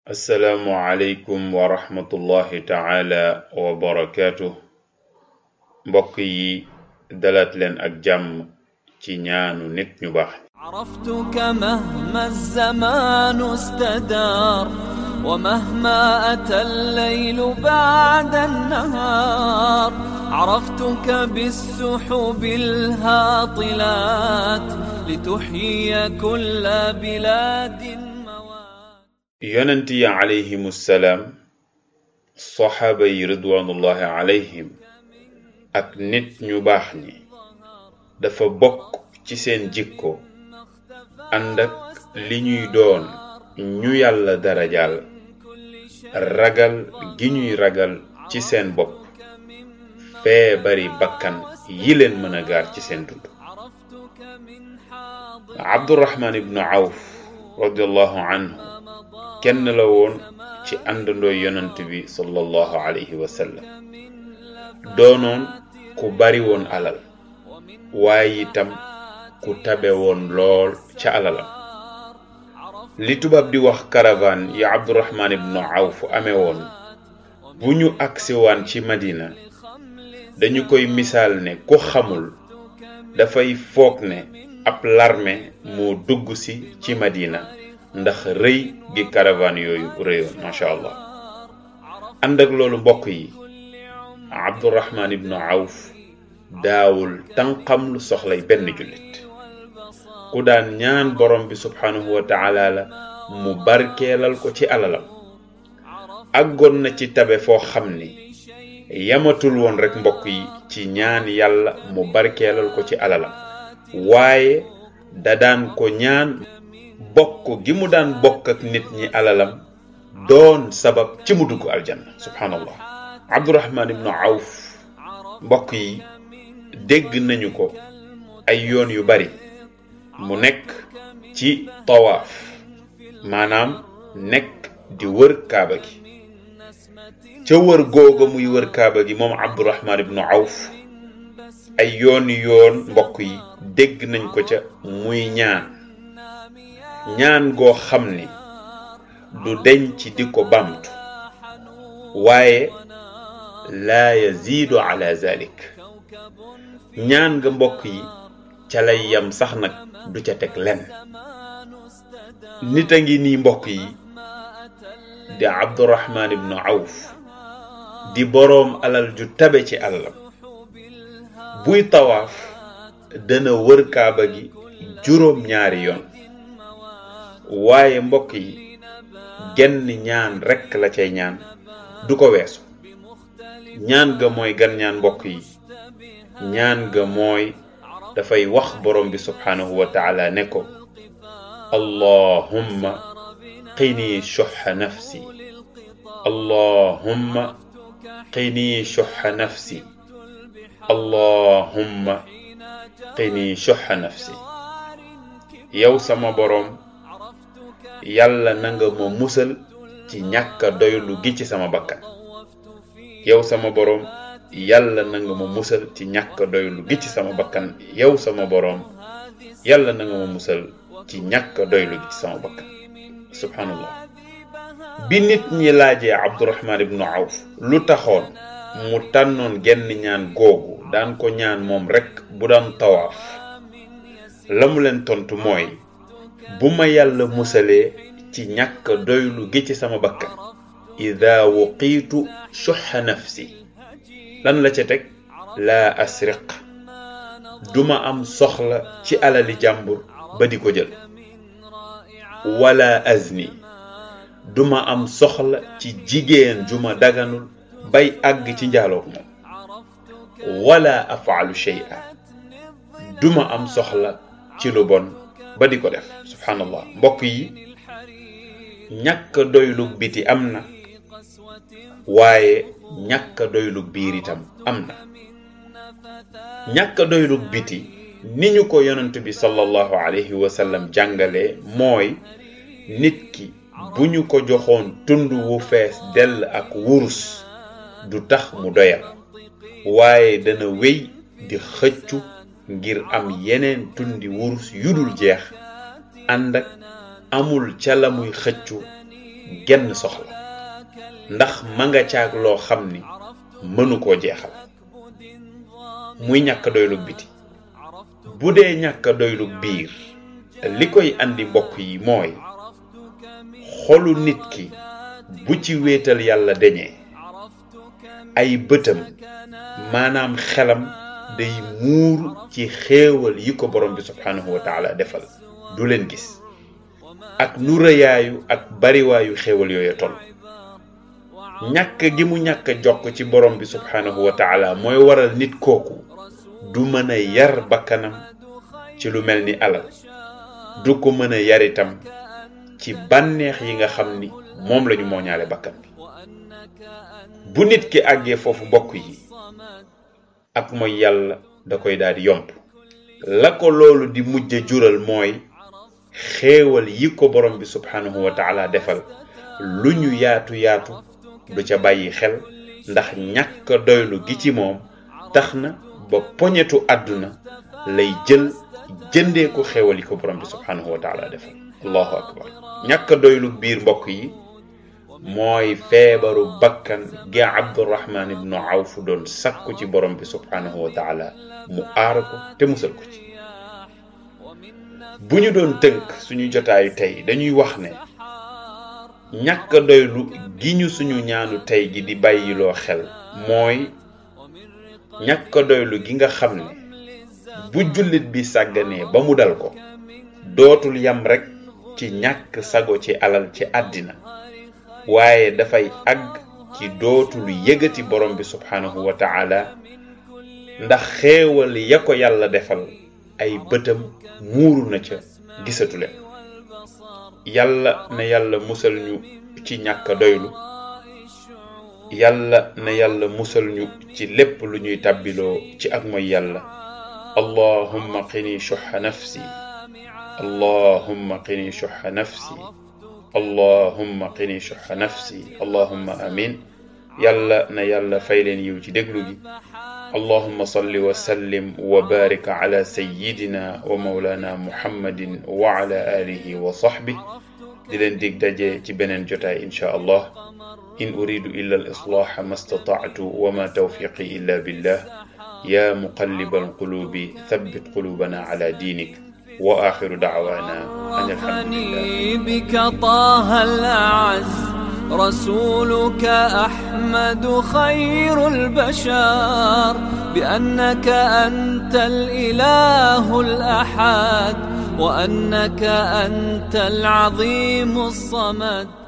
assalaamu aleykum wa rahmatullahi taala wa barakaatu mbokk yi dalaat leen ak jàmm ci ñaanu nit ñu baax عرفتك مهما الزمان استدار ومهما أتى الليل بعد النهار عرفتك بالسحب الهاطلات لتحيي كل بلاد موات yonent yi alayhimu salaam saxaaba yi ridwanullahi alayhim ak nit ñu baax ñi dafa bokk ci seen jikko ànd ak li ñuy doon ñu yàlla darajaal ragal gi ñuy ragal ci seen bopp feebari bakkan yi leen mën a gaar ci seen dund abdurahman ibnu awf radiallahu anhu kenn la woon ci àndandooy yonant bi sallallahu alayhi wa sallam doonoon ku bari woon alal waaye itam ku tabe woon lool ca alalam li tubaab di wax caravane yi abdurahman ibnu awf amee woon bu ñu agsiwaan ci madina dañu koy misaal ne ku xamul dafay foog ne ab larme moo dugg si ci madina ndax rëy gi caravane yooyu rëyoon macha allah ànd ak loolu mbokk yi abdurahman ibnu awf daawul tànqam lu soxlay benn jullit ku daan ñaan borom bi subhanahu wa taala la mu barkeelal ko ci alalam àggoon na ci tabe foo xam ni yamatul woon rek mbokk yi ci ñaan yàlla mu barkeelal ko ci alalam waaye da daan ko ñaan bokk gi mu daan bokk ak nit ñi alalam doon sabab ci mu dugg aljanna subhanallah abdurahman ibnu awf mbokk yi dégg nañu ko ay yoon yu bari mu nekk ci tawaaf maanaam nekk di wër kaaba gi ca wër googa muy wër kaaba gi moom abdurahman ibnu awf ay yoon yoon mbokk yi dégg nañ ko ca muy ñaan ñaan goo xam ni du deñ ci di ko bamtu waaye laa yaziidu ala zalik ñaan nga mbokk yi ca lay yam sax nag du ca teg lenn nit a ngi nii mbokk yi di abdurahman ibnu awf di boroom alal ju tabe ci àllam buy tawaaf dana wër kaaba gi juróom ñaari yoon waaye mbokk yi genn ñaan rekk la cay ñaan du ko weesu ñaan ga mooy gan ñaan mbokk yi ñaan ga mooy dafay wax borom bi subhanahu wa taala ne ko allahumma qini shuxa nafsi allahumma qini shuxa nafsi allahumma qini shuxa nafsi yow sama boroom yàlla na nga ma musal ci ñàkk a doylu gi ci sama bakkan yow sama boroom yàlla na nga ma musal ci ñàkk a doylu gi ci sama bakkan yow sama boroom yàlla na nga ma musal ci ñàkk a doylu gi ci sama bakkan subhanallah bi nit ñi laajee abdurahman ibnu awf lu taxoon mu tànnoon genn ñaan googu daan ko ñaan moom rekk bu daan tawaaf la mu leen tontu mooy bu ma yàlla musalee ci ñàkk doylu gi ci sama bakkan ida wuqiitu shuxa nafsi lan la ca teg laa asriq duma am soxla ci alali jàmbur ba di ko jël wala azni duma am soxla ci jigéen ju ma daganul bay àgg ci njaaloog moom wala afaalu shay'a duma am soxla ci lu bon ba di ko def subhanallah mbokk yi ñàkk doylug biti am na waaye ñàkk doylug biir itam am na ñàkk doylug biti ni ñu ko yonent bi sallallahu alayhi wa sallam jàngale mooy nit ki bu ñu ko joxoon tund wu fees dell ak wurus du tax mu doyal waaye dana wéy di xëccu ngir am yeneen tundi wurus yudul jeex ànd ak amul ca la muy xëccu genn soxla ndax ma nga caag loo xam ni mënu koo jeexal muy ñàkk doylug biti bu dee ñàkk doylug biir li koy andi mbokk yi mooy xolu nit ki bu ci wéetal yàlla deñee ay bëtam maanaam xelam day muuru ci xéewal yi ko borom bi subhanahu wa taala defal du leen gis ak nu rëyaayu ak bariwaayu xéewal yooya toll ñàkk gi mu ñàkk jokk ci borom bi subhanahu wa taala mooy waral nit kooku du mën a yar bakkanam ci lu mel ni alal du ko mën a yar itam ci bànneex yi nga xam ni moom lañu mooñaale bakkan bi bu nit ki àggee foofu mbokk yi ak mooy yàlla da koy daal di yomb la ko loolu di mujj jural mooy xéewal yi ko borom bi subhanahu wa taala defal lu ñu yaatu yaatu du ca bàyyi xel ndax ñàkk doylu gi ci moom tax na ba poñetu àdduna lay jël jëndee ko xéewal yi ko borom bi subhanahu wa taala defal allahu akbar ñàkk doylu biir mbokk yi mooy feebaru bakkan gi abdurahman ibnu awf doon sakku ci borom bi subhanahu wa taala mu aar ko te musal ko ci bu ñu doon tënk suñu jotaayu tey dañuy wax ne ñàkk doylu gi ñu suñu ñaanu tey gi di bàyyiloo xel mooy ñàkk doylu gi nga xam ne bu jullit bi sàgganee ba mu dal ko dootul yam rekk ci ñàkk sago ci alal ci àddina waaye dafay àgg ci dootul yëgati borom bi subhanahu wa taala ndax xéewal ya ko yàlla defal ay bëtam muuru na ca gisatu leen yàlla na yàlla musal ñu ci ñàkk doylu yàlla na yàlla musal ñu ci lépp lu ñuy tàbbiloo ci ak mooy yàlla allahumma qini shuha nafsi allahumma qini shuha nafsi allahumma qini shuha nafsi allahumma amin yàlla na yàlla fay leen yiw ci déglu gi اللهم صل وسلم وبارك على سيدنا ومولانا محمد وعلى آله وصحبه دلن ديك داجي تي بنن جوتاي ان شاء الله ان اريد الا الاصلاح ما استطعت وما توفيقي الا بالله يا مقلب القلوب ثبت قلوبنا على دينك واخر دعوانا ان الحمد لله بك طه الأعز رسولك أحمد خير البشر بأنك أنت الإله الأحد وأنك أنت العظيم الصمد